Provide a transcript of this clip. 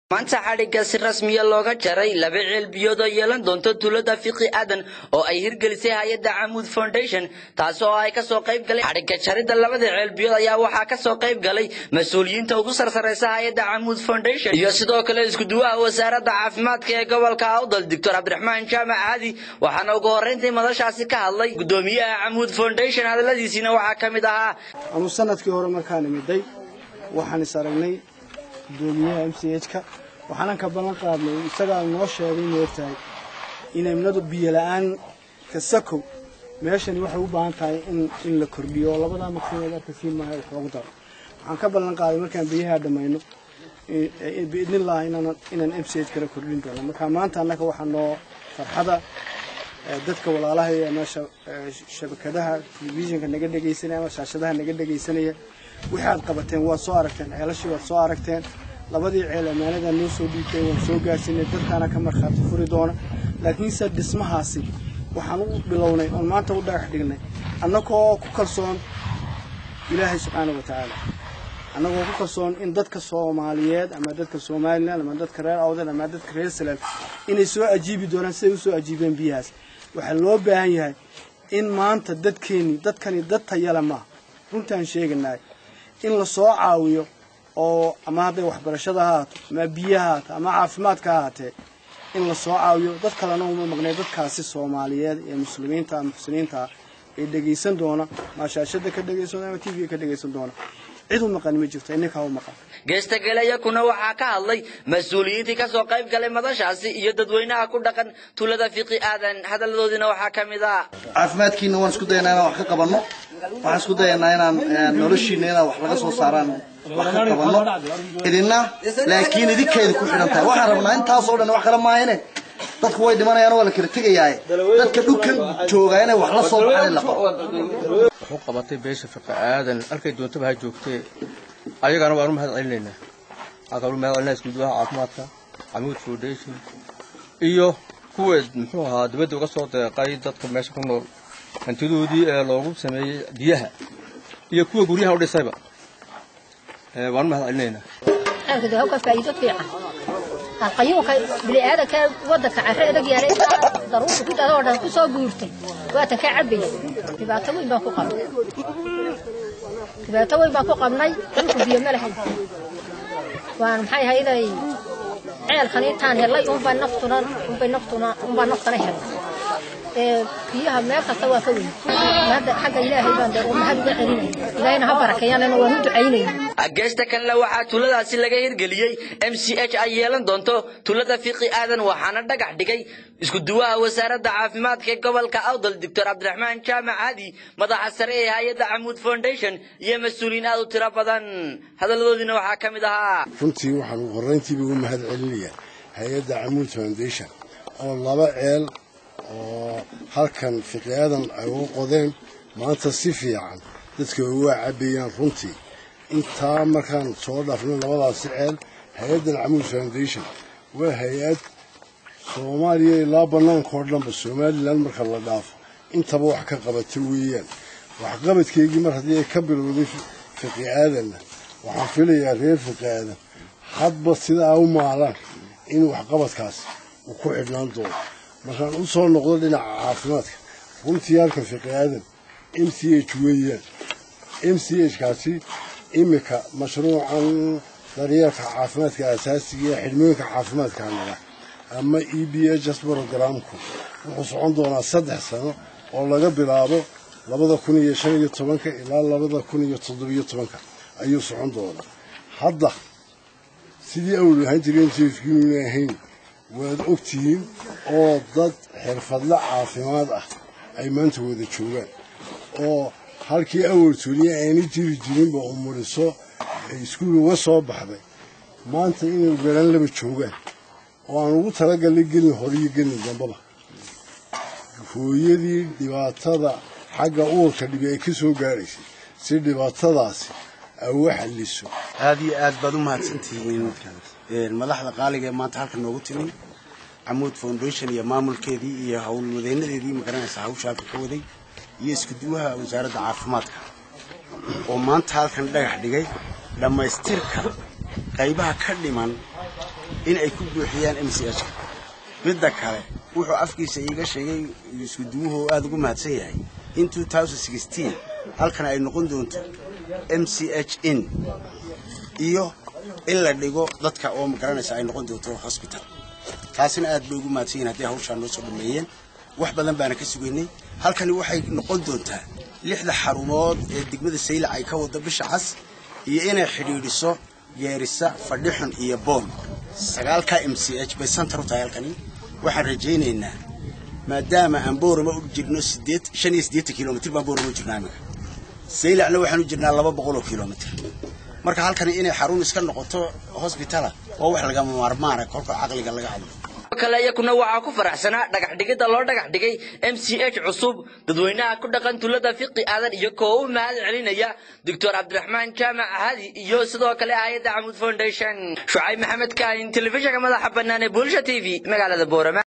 maanta xadhigga si rasmiya looga jaray laba ceel biyood oo yeelan doonto tuulada fiqi aadan oo ay hirgelisay hay-adda camuud foundation taasi oo ay kasoo qayb galay xadhigga jaridda labada ceel biyood ayaa waxaa kasoo qayb galay mas-uuliyiinta ugu sarsaraysa hay-adda camuud foundation iyo sidoo kale iskuduwaha wasaaradda caafimaadka ee gobolka awdal doctor cabdiraxmaan jaamac caadi waxaana ugu horreyntii madashaasi ka hadlay gudoomiyaha camuud foundation hadaladiisiina waxaa ka mid ahaa anu sanadkii hore markaan imiday waxaan is aragnay gudoomiyaha m c h ka waxaanan ka ballan qaadnay isagaa noo sheegay moogtahay in imnadu biyo la-aan kasakow meeshani waxay u baahan tahay in in la kordhiyo oo labadaa maqsineed arkasiin maaha wax loogu daro waxaan ka ballan qaaday markaan biyaha dhammayno biidnillah inaan inaan m c h kala kordhin doono marka maanta annaga waxaa noo farxada dadka walaalaha ee meesha shabakadaha telefishinka naga dhegaysanaya ama shaashadaha naga dhegaysanaya wixii aad qabateen waad soo aragteen ceelashii waad soo aragteen labadii ceel ammaanada noo soo dhiibtay waan soo gaarsiinay dadkaana ka markhaati furi doona laakiinse dhismahaasi waxaan u bilownay oon maanta u dhagax dhignay annagoo ku kalsoon ilaahay subxaana wa tacaala annagoo ku kalsoon in dadka soomaaliyeed ama dadka somalilan ama dadka reer awdal ama dadka reer salaam inay soo ajiibi doonaan siday usoo ajiibeen biyahaas waxaa loo baahan yahay in maanta dadkeennii dadkani dad tayale maaha runtaan sheeganahay in la soo caawiyo oo ama hadday waxbarashada ha haato ama biyaha haato ama caafimaadka ha haatee in la soo caawiyo dad kalena uma maqnay dadkaasi soomaaliyeed ee muslimiinta muxsiniinta ee dhegaysan doona maashaashada ka dhegaysan doona ama t v ka dhegaysan doona cid u maqan ma jirto ininkaa u maqan geestagaleeyakuna waxaa ka hadlay mas-uuliyiintii kasoo qayb galay madashaasi iyo dadweynaha ku dhaqan tuulada fiqi aadan hadalladoodiina waxaa ka mid ah caafimaadkiina waan isku dayanaa inaan wax ka qabanno waxaan isku dayanaa inaan noloshiina inaan wax laga soo saaraan wax ka qabanno idina laakiin idinkeeda ku xidhan tahay waxaan rabnaa intaasoo dhan wax kale maahane dadku way dhimanayaan waa la kala tegayaaye dadka dhulkan joogaa inay wax la soo baxaan in la qabo wuxuu qabatay beesha fiqi aadan halkay doontaba ha joogtee ayagana waanu mahad celinaynaa waxaa kaloo mahad celinaa iskuduwaha caafimaadka camuud foundation iyo kuweed muxuu ahaa dibadda uga soo deeqay dadka meesha ku nool hantidoodii ee loogu sameeyey biyaha iyo kuwa guryaha u dhisayba waanu mahad celinaynaa aankada hawka faa'iido fiican alqayuunka bini'aadanka waddanka carre adag yaalay daruurta ku dadoo dhan ku soo guurtay waatan ka cabaya dhibaato weyn baan ku qabnay dhibaato weyn baan ku qabnay dhulku biyo ma lahayn waan maxay ahayday ceelkan intaan helay unbaa naftuna unbay naftuna unbaa naftana helay ee biyaha meel kasta waa ka weyn hadda xagga ilaahay baan dee mahad uga celinaya ilaahayna ha barakeeyaanana waan u ducaynaya geesta kanle waxaa tuuladaasi laga hirgeliyey m c h ay yeelan doonto tuulada fiqi aadan waxaana dhagax dhigay iskuduwaha wasaaradda caafimaadka ee gobolka awdal doctor cabdiraxmaan jaamac hadi madaxa sare ee hay-adda camuud foundation iyo mas-uuliyiin aad u tiro badan hadalladoodiina waxaa ka mid ahaa runtii waxaan ugu horrayntiiba ugu mahad celinayaa hay-adda camuud foundation oo laba ceel oo halkan fiqi aadan ay ugu qodeen maanta si fiican dadka uga cabayaan runtii intaa markaan soo dhaafno labadaasi ceel hay-addan camuud foundation waa hay-ad soomaaliya ilaa bannaanka oo dhanba somalilan marka la dhaafo intaba wax ka qabata weeyaan waxqabadkeygii mar haddii ay ka bilowday fiqi aadanna waxaan filayaa reer fiqi aadan hadba sidaa u maalaan in waxqabadkaas uu ku xidhnaan doono markaan u soo noqdo dhinaca caafimaadka runtii halkan fiqi aadan m c h weeyaan m c h kaasi iminka mashruucan daryeelka caafimaadka asaasiga ee xidhmooyinka caafimaadka nala ama e b h s brogramku wuxuu socon doonaa saddex sano oo laga bilaabo labada kun iyo shan iyo tobanka ilaa labada kun iyo toddobiyo tobanka ayuu socon doonaa hadda sidii awal ahaan jiray m c h kiinuna ahayn waad ogtihiin oo dad xirfadle caafimaad ah ay maanta wada joogaan oo halkii awal tuuliya ayna jiri jirinba umuriso ay iskuul uga soo baxday maanta inay garan laba joogaan oo aan ugu talagalnay gelin horiyo gelin dambaba hooyadii dhibaatada xagga uurka dhibi ay ka soo gaadhaysay si dhibaatadaasi ay uga xalliso aada iyo aad baad u mahadsantihiin madaxda qaaliga ee maanta halka noogu timi camuud foundation iyo maamulkeedii iyo howlwadeynadeedii magaranaysa hawshaaka ka waday iyo iskuduwaha wasaaradda caafimaadka oo maanta halkan dhagax dhigay dhammaystirka qaybaha ka dhiman in ay ku buuxiyaan m c h ka midda kale wuxuu afkiisa iiga sheegay isku duwuhu aada ugu mahadsan yahay in halkan ay noqon doonto m c h in iyo in la dhigo dadka oo magaranaysa ay noqon doonto hosbital taasina aad bay ugu mahadsan yihin haddii hawshaan noo soo dhameeyeen wax badan baana ka sugaynay halkani waxay noqon doontaa lixda xarumood ee degmada saylac ay ka wado bisha cas iyo inay xidhiidhiso geerisa fadhixun iyo boon sagaalka m c h bay santar u tahay halkani waxaan rajaynaynaa maadaama aan boorama u jirno sideed shan iyo siddeetan kilomitr baan boorama u jirnaa iminka saylacna waxaan u jirnaa laba boqol oo kilomitr marka halkani inay xarun iska noqoto hosbitala waa wax lagama maarmaana kolka caqliga laga hadlo kale iyakuna waxaa ku faraxsanaa dhagax dhigidda loo dhagax dhigay m c h cusub dadweynaha ku dhaqan tulada fiqi aadan iyo koo u mahad celinaya doctor cabdiraxmaan jaamac hadi iyo sidoo kale hayadda camud foundation shucayb maxamed kaahin telefishinka madaxa bannaan ee bulsha t v magaalada boorama